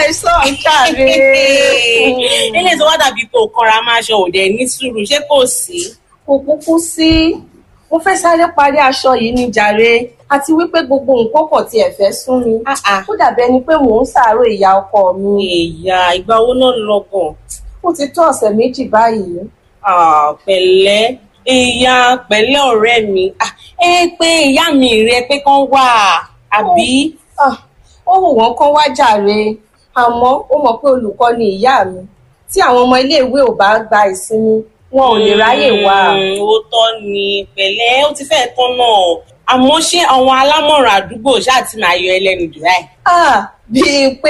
àìsàn jàre. ilé tó wá dàbí kó kanra máa ṣe òde ní sùúrù ṣé kò sí. kò kúkú sí mo fẹ́ sáré parí aṣọ yìí ní jàre àti wípé gbogbo nǹkan kò tiẹ̀ fẹ́ sún mi Ah, ah. ó dàbí ẹni pé mò ń ṣàárò ìyá ọkọ mi ìyá ìgbà wo náà lọ́gàn. ó ti tó ọ̀sẹ̀ méjì báyìí Ah, pẹ̀lẹ́ ìyá pẹ̀lẹ́ ọ̀rẹ́ mi Ah, ẹ pé ìyá mi rẹ pé kán wà àbí. Ah, ó wù wọ́n kán wá jàre àmọ́ ó mọ̀ pé olùkọ́ ni ìyá mi tí àwọn ọmọ iléèwé ò bá gba ìsinmi wọn ò lè ráyè wá. Mm, ó tọ́ ni pẹ̀lẹ́ ó ti fẹ́ẹ̀ tán náà àmọ́ ṣé àwọn alámọ̀ràn àdúgbò ṣáà ti máa yọ ẹlẹ́nu jù láì. Ah, bíi pé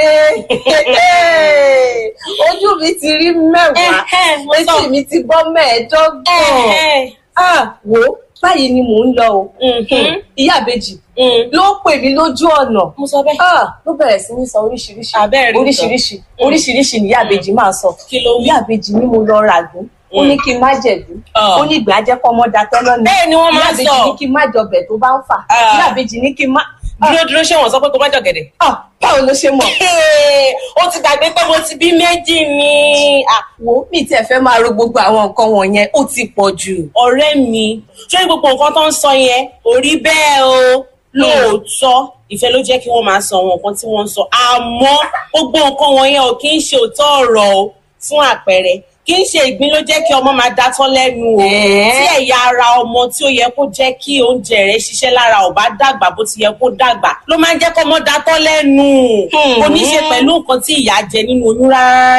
ojú mi ti rí mẹ́wàá Ẹhẹ́, mo sọ. etí mi ti gbọ́ mẹ́ẹ̀ẹ́dọ́gbọ̀n. Ẹhẹ́. Ah, wo báyìí ni mò ń lọ o. Mhm. ìyá àbèjì Mm. ló pè mí lójú ọ̀nà. mo sọ bẹ́ẹ̀. Ah, ló bẹ̀rẹ̀ sí ní sọ oríṣiríṣi Abẹ́rẹ́ rí oríṣiríṣi nǹkan. oríṣiríṣi ni ìyá àbèjì máa sọ. Kí ló wí? ìyá àbèjì ni mo lọ ràgún ó ní kí n má jẹ̀bú Ah. ó ní ìgbà jẹ́ kọ́ ọmọ datọ́ lọ́nà. Bẹ́ẹ̀ ni wọ́n máa ìyá ń àbèjì sọ. ní kí n má jọbẹ̀ tó bá ń fà. Ah. ìyá àbèjì ní kí n má. dúró dúró ṣé wọn sọ pé kó má jọ̀gẹ̀dẹ̀. Ah, báwo ló ṣe mọ̀? Ee, ó ti gbàgbé pé mo ti bí méjì ni. Ah, wo mi tiẹ̀ fẹ́ máa ro gbogbo àwọn nǹkan wọ̀nyẹn ó ti pọ̀ jù. ọ̀rẹ́ mi ṣé gbogbo nǹkan tó ń sọ yẹn kò rí bẹ́ẹ̀ o lóòótọ́ ìfẹ́ ló jẹ́ kí wọ́n máa sọ àwọn nǹkan tí wọ́n ń sọ àmọ́ gbogbo nǹkan wọ̀nyẹn ò kí ń ṣe òótọ́ ọ̀rọ̀ o fún àpẹẹrẹ kì í ṣe ìgbín ló jẹ́ kí ọmọ máa dátọ́ lẹ́nu o Ẹ̀ẹ́. tí ẹ̀yà ara ọmọ tí ó yẹ kó jẹ́ kí oúnjẹ rẹ̀ ṣiṣẹ́ lára ò bá dàgbà bó ti yẹ kó dàgbà ló máa ń jẹ́ kó ọmọ dátọ́ lẹ́nu Hmm. kò ní ṣe pẹ̀lú nǹkan tí ìyá jẹ nínú oyún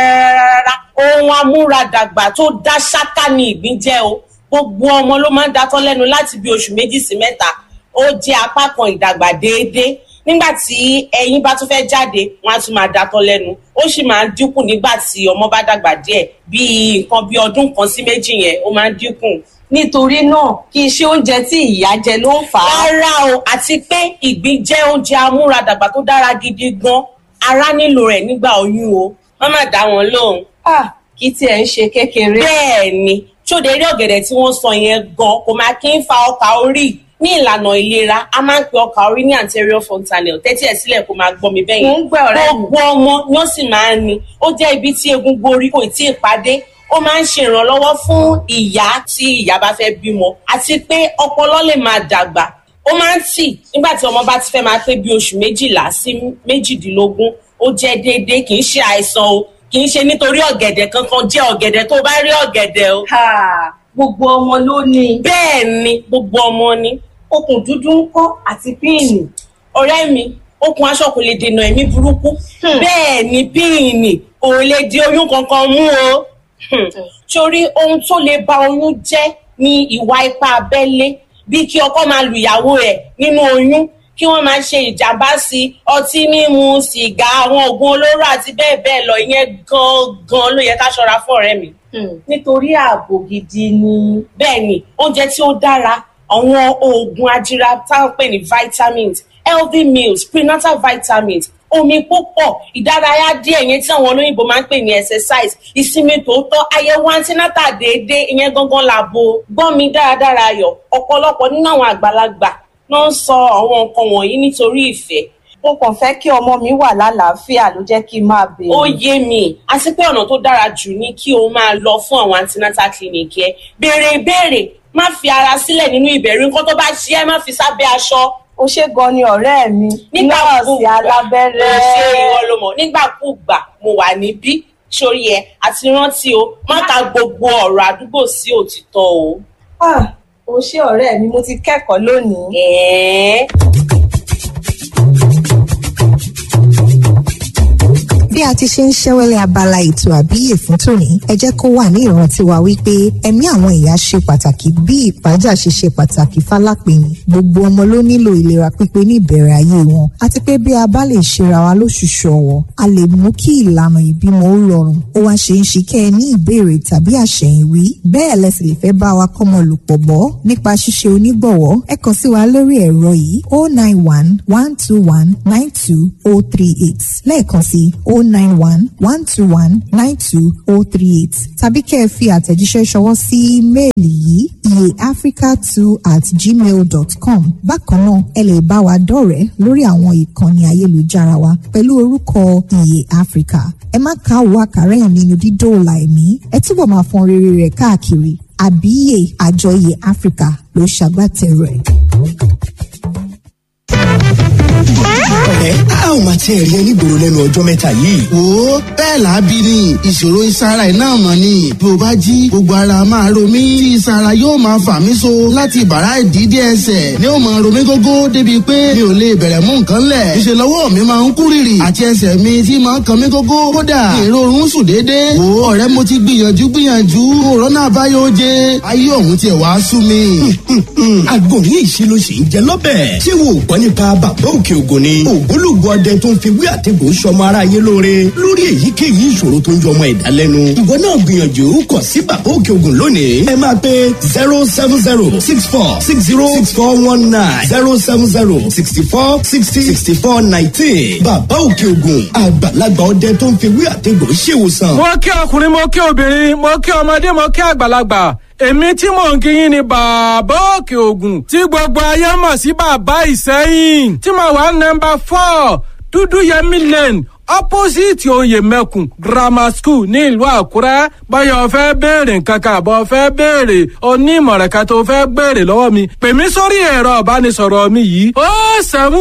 rárá ohun amúradàgbà tó dá ṣáká ni ìgbín jẹ́ o gbogbo ọmọ ló máa ń dátọ́ lẹ́nu láti bí oṣù méjì sí mẹ́ta ó jẹ́ apá kan ìdàgbà déédéé nígbà tí ẹyin bá tún fẹ́ jáde wọ́n á tún máa dátọ́ lẹ́nu ó sì máa ń dínkù nígbà tí ọmọ bá dàgbà díẹ̀ bíi nǹkan bíi ọdún kan sí méjì yẹn ó máa ń dínkù nítorí náà kì í ṣe oúnjẹ tí ìyá jẹ ló ń fà á. rárá o àti pé ìgbín jẹ́ oúnjẹ amúradàgbà tó dára gidi gan ara nílò rẹ̀ nígbà oyún o má má dá wọn lóhùn. Ah, kì í tiẹ̀ ń ṣe kékeré. bẹ́ẹ̀ ni ṣóde eré ọ̀gẹ̀dẹ̀ tí wọ́n sọ yẹn gan kò máa kí ń fa ọkà orí ní ìlànà ìlera a máa ń pe ọkà orí ní anterior fontanel tẹ́tí ẹ̀ sílẹ̀ kó máa gbọ́ mi bẹ́ẹ̀ Mò yẹn ń gbọ́ ọ̀rẹ́ mi. gbogbo ọmọ ni ó sì máa ń ní ó jẹ́ ibi tí egungun orí kò tí ì pàdé ó máa ń ṣe ìrànlọ́wọ́ fún ìyá tí ìyá bá fẹ́ bímọ àti pé ọpọlọ lè máa dàgbà ó máa ń tì nígbà tí ọmọ bá ti fẹ́ máa pé bí oṣù méjìlá sí méjìdínlógún ó jẹ́ déédéé kì í ṣe àìsàn o kì í ṣe nítorí ọ̀gẹ̀dẹ̀ kankan jẹ́ ọ̀gẹ̀dẹ̀ tó bá rí ọ̀gẹ̀dẹ̀ o. Ha, gbogbo ọmọ ló ní bẹ́ẹ̀ ni gbogbo ọmọ ni okùn dúdú ń kọ́ àti píìnì. ọ̀rẹ́ mi okùn aṣọ kò lè dènà ẹ̀mí burúkú Hmm. bẹ́ẹ̀ ni píìnì kò lè di oyún kankan mú o. Hmm. torí ohun tó lè ba oyún jẹ́ ni ìwà ipá abẹ́lé bí kí ọkọ máa lu ìyàwó rẹ̀ nínú oyún kí wọ́n máa ṣe ìjàmbá sí ọtí mímu sìgá àwọn oògùn olóró àti bẹ́ẹ̀ bẹ́ẹ̀ lọ ìyẹn gan-an ló yẹ ká ṣọ́ra fún ọ̀rẹ́ mi. nítorí ààbò gidi ni. bẹ́ẹ̀ ni oúnjẹ tí ó dára àwọn oògùn ajíra táwọn pè ní vitamins healthy meals prenatal vitamins omi púpọ̀ ìdárayá díẹ̀ yẹn tí àwọn olóyìnbó máa ń pè ní exercise ìsinmi tòótọ́ àyẹ̀wò antenatal déédéé ìyẹn gangan làbò gbọ́ mi dáradára ayọ̀ ọ̀pọ̀lọpọ̀ nínú àwọn àgbàlagbà ló ń sọ àwọn nǹkan wọ̀nyí nítorí ìfẹ́ mo kàn fẹ́ kí ọmọ mi wà lálàáfíà ló jẹ́ kí n máa béèrè. ó yé mi àti pé ọ̀nà tó dára jù ni kí o máa lọ fún àwọn antenatal clinic yẹn béèrè ìbéèrè má fi ara sílẹ̀ nínú ìbẹ̀rù nǹkan tó bá ṣe é má fi sábẹ́ aṣọ ó ṣe gan ni ọ̀rẹ́ mi nọ́ọ̀sì alábẹ́rẹ́. ṣé ìwọ ló mọ̀ nígbàkúùgbà mo wà níbí sórí ẹ àti rántí o má ka gbogbo ọ̀rọ̀ àdúgbò sí òtítọ́ o. Ah, ó ṣe ọ̀rẹ́ mi mo ti kẹ́kọ̀ọ́ lónìí. ẹ̀ẹ́ bí a ti ṣe ń ṣẹ́wẹ́lẹ́ abala ètò àbíyè fún tòní ẹ jẹ́ kó wà ní ìrántí wa wípé ẹ̀mí àwọn ìyá ṣe pàtàkì bí ìpájà ṣe ṣe pàtàkì fálápẹ̀yìn gbogbo ọmọ ló nílò ìlera pípé ní ìbẹ̀rẹ̀ ayé wọn àti pé bí a bá lè ṣera wa lóṣùṣù ọ̀wọ̀ a lè mú kí ìlànà ìbímọ ó rọrùn ó wá ṣe ń ṣe kẹ́ ẹ ní ìbéèrè tàbí àṣẹ̀yìnwí bẹ́ẹ̀ lẹ sì lè fẹ́ bá wa kọ́mọ lò pọ̀ bọ́ nípa ṣíṣe onígbọ̀wọ́ ẹ kàn sí wa lórí ẹ̀rọ yìí 091 121 92 038 lẹ́ẹ̀kan sí 091 nine one one two one nine two oh three eight tàbí kẹ́ ẹ fi àtẹ̀jíṣẹ́ ṣọwọ́ sí méèlì yìí iyeafrica two at gmail dot com bákan náà ẹ lè bá wa dọ̀rẹ́ lórí àwọn ìkànnì ayélujára wa pẹ̀lú orúkọ iye africa ẹ má ká òwò àkàrẹ́yìn nínú dídóòlà ẹ̀mí ẹ túbọ̀ máa fọn rere rẹ̀ káàkiri àbíyè àjọ iye africa ló ṣàgbátẹrù ẹ̀. ẹ a ò máa tiẹ̀ rí ẹ nígboro lẹ́nu ọjọ́ mẹ́ta yìí. wo bẹ́ẹ̀ lábí ni ìṣòro ìsara ẹ̀ náà mọ̀ ni bí o bá jí gbogbo ara máa ro mí tí ìsara yóò máa fà mí so láti bàrá ìdídé ẹsẹ̀ ni ó máa ro mí gógó débi pé mi ò lè bẹ̀rẹ̀ mú nǹkan lẹ̀ ìṣe lọ́wọ́ mi máa ń kú rìrì àti ẹsẹ̀ mi tí máa ń kan mí gógó kódà ìrorun sùn déédéé wo ọ̀rẹ́ mo ti gbìyànjú gbìyànjú òrónà àbáyọ oje ayé ọ̀hún tiẹ̀ wá sú mi. àgọ́ ní ìṣirò sì ń jẹ lọ́bẹ̀. ṣé wo ò gbọ́ nípa bàbá òkè ògùn ni. ògbólógbò ọdẹ tó ń fi wí àtẹ̀gùn sọmọ aráyé lóore lórí èyíkéyìí ìṣòro tó ń jọmọ ẹ̀dá lẹ́nu. ìwọ náà gbìyànjú kàn sí bàbá òkè ògùn lónìí. ẹ máa pe zero seven zero six four six zero six four one nine zero seven zero sixty four sixty sixty four nineteen. bàbá òkè ògùn àgbàlagbà ọdẹ tó ń fi wí àtẹ̀gùn ṣèwòsàn. mo kí ọkùnrin mo kí obìnrin mo kí ọmọdé mo kí àgbàlagbà èmi tí mò ń kíyìn ni bàbá òkè ògùn tí gbogbo ayé mọ̀ sí bàbá ìsẹ́yìn tí mo wà nọmba four dúdú yẹmí lane opposite oyè mẹ́kùn grammar school ní ìlú àkúrẹ́ báyọ̀ fẹ́ béèrè nǹkan kan àbọ̀ fẹ́ béèrè onímọ̀ràn kan tó fẹ́ béèrè lọ́wọ́ mi pè mí sórí ẹ̀rọ ìbánisọ̀rọ̀ mi yìí ó sẹ́mu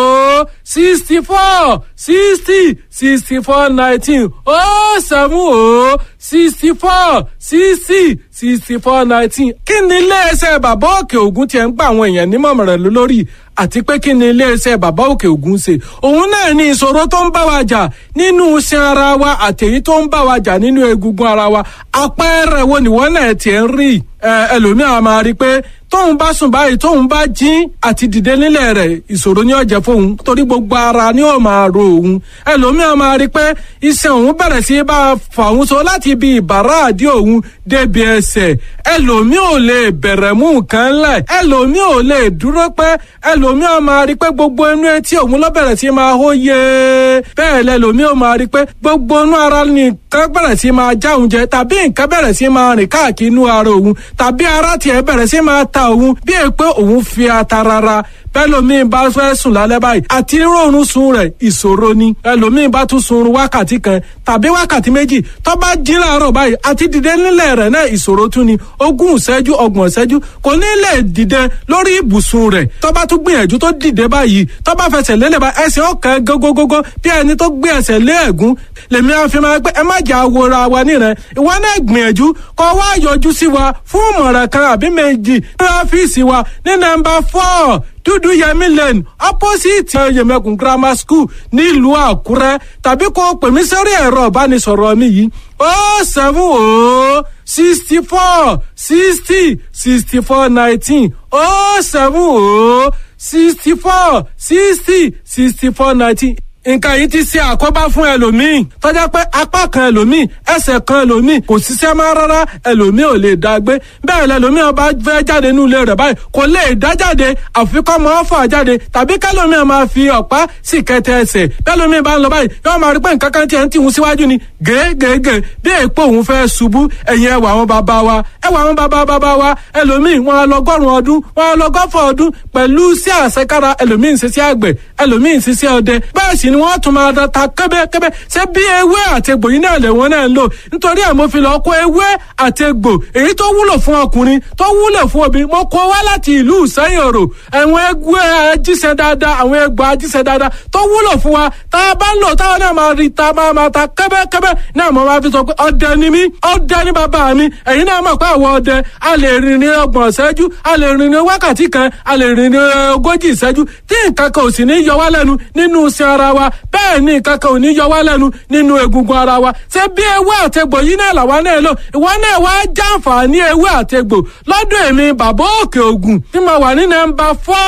ó sixty four sixty sixty four nineteen ó sẹ́mu ó sixty four sixty sixty four nineteen kí ni iléeṣẹ́ bàbá òkè ògùn tiẹ̀ ń gba àwọn èèyàn nímọ̀ràn lórí àti pé kí ni iléeṣẹ́ bàbá òkè ògùn ṣe òun náà ní ìṣòro tó ń bá wa jà nínú iṣan ara wa àtẹ̀yí tó ń bá wa jà nínú egungun ara wa àpẹẹrẹ wo nìwọ́n náà tiẹ̀ ń rí ẹlòmíràn máa rí i pé tóun bá sùn báyìí tóun bá jí àti dìde nílẹ̀ rẹ̀ ìṣòro ni ó jẹ́ fóun torí gbogbo ara ni ó máa ro òun ẹlòmíràn máa rí i pé iṣan òun bẹ̀rẹ̀ sí bá a fà òun so láti ibi ìbàrá àdí òun débi ẹsẹ̀ ẹlòmíràn ò lè bẹ̀rẹ̀ mú nǹkan lẹ̀ ẹlòmíràn ò lè dúró pẹ́ ẹlòmíràn máa rí i pé gbogbo inú etí òun ló bẹ̀rẹ̀ sí máa hó yé bẹ́ẹ̀ lẹ́lòmíràn máa rí i pé gbogbo inú ara nìkan bẹ̀rẹ̀ sí máa já òun jẹ tàbí nǹkan bẹ̀rẹ̀ sí máa rìn káàkiri inú ara òun tàbí ara tiẹ̀ bẹ̀rẹ̀ sí máa ta òun bí è pé òun fi ata rara bẹ́lòmíì bá fẹ́ sùn lálẹ́ báyìí àti rọrùn sun rẹ̀ ìṣòro ni ẹlòmíì bá tún sun wákàtí kan tàbí wákàtí méjì tó bá jí láàárọ̀ báyìí àti dìde nílẹ̀ rẹ̀ náà ìṣòro tún ni ogún ìṣẹ́jú ọgbọ̀n ìṣẹ́jú kò ní lè dìde lórí ibùsùn rẹ̀ tó bá tún gbìyànjú tó dìde báyìí tó bá fẹsẹ̀ lélẹ̀ bá ẹsẹ̀ ọ̀kan gógógógó bí ẹni tó gbé ẹsẹ̀ lé ẹ̀gún lèmi á fi máa pé ẹ má jà wòra wa nírẹ̀ ìwọ náà gbìyànjú kó wá yọjú sí wa fún ìmọ̀ràn kan àbí méjì ní ọ́fíìsì wa ní nọ́mbà four dúdú yẹmí lane opposite yẹmẹkùn grammar school nílùú àkúrẹ́ tàbí kó pè mí sórí ẹ̀rọ ìbánisọ̀rọ̀ mi yìí ó seven ó sixty four sixty sixty four nineteen ó seven ó sixty four sixty sixty four nineteen nǹkan yìí ti ṣe àkóbá fún ẹlòmíì tọ́já pé apá kan ẹlòmíì ẹsẹ̀ kan ẹlòmíì kò ṣiṣẹ́ máa rárá ẹlòmíì ò lè dá gbé bẹ́ẹ̀ lẹlòmíì ọba fẹ́ jáde nínú ilé rẹ̀ báyìí kò lè dá jáde àfikọ́ mọ́ fà jáde tàbí kẹlòmíì máa fi ọ̀pá sì kẹtẹ ẹsẹ̀ bẹ́ẹ̀lòmíì bá ń lọ báyìí yóò máa rí pé nǹkan kan tiẹ̀ ń tìhun síwájú ni gègègè bí èèpo òun fẹ́ ṣubú ẹ̀yìn ẹwà àwọn bàbá wa ẹwà àwọn bàbá bàbá wa ẹlòmíì wọn á lọgọ́rùn ọdún wọn á lọgọ́fọ̀ ọdún pẹ̀lú sí àṣekára ẹlòmíì ń ṣiṣẹ́ àgbẹ̀ ẹlòmíì ń ṣiṣẹ́ ọdẹ bẹ́ẹ̀ sì ni wọ́n tún máa da ta kẹ́bẹ́kẹ́bẹ́ ṣé bí ewé àtegbò yìí náà lè wọ́n náà ń lò nítorí ẹ̀ mo fi lọ kó ewé àtegbò èyí tó wúlò fún ọkùnrin tó wúlò fún obìnrin mo kó wá láti ìlú ìsẹ́yìn òrò àwọn ewé ajíṣẹ́ dáadáa àwọn egbò ajíṣẹ́ dáadáa tó wúlò fún wa tá a bá ń lò táwọn náà máa rí ta máa máa ta kẹ́bẹ́kẹ́bẹ́ náà mo máa fi sọ pé ọdẹ ni mí ọdẹ ni bàbá mi ẹ̀yin náà mọ̀ pé àwọn ọdẹ a lè rìn ní ọgbọ̀n ìṣẹ́jú a lè rìn ní wákàtí kan a lè rìn ní ogójì ìṣẹ́jú tí nǹkan kan ò sì ní yọ wá lẹ́nu nínú iṣẹ́ ara wa bẹ́ẹ̀ ni nǹkan kan ò ní yọ wá lẹ́nu nínú egungun ara wa ṣé bí ewé àtegbò yìí náà làwa náà lò ìwọ náà wá jàǹfààní ewé àtegbò lọ́dún èmi bàbá òkè ògùn tí mo wà ní nọ́mbà four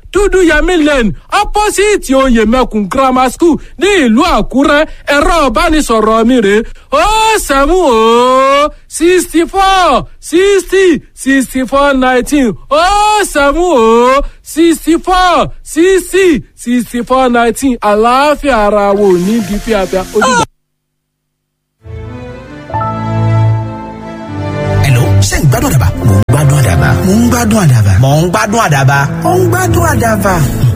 dúdú yẹmí lane opposite oyè mẹkùn grammar school ní ìlú àkúrẹ́ ẹ̀rọ ìbánisọ̀rọ̀ mi rè ó sẹ́mu ó sixty four sixty sixty four nineteen ó sẹ́mu ó sixty four sixty sixty four nineteen àlàáfíà ara wo ní di fíafíà ó dìgbà. Hello, ṣé ń gbádùn àdàbà? Mò ń gbádùn àdàbà. Mò ń gbádùn àdàbà. Mò ń gbádùn àdàbà. Mò ń gbádùn àdàbà.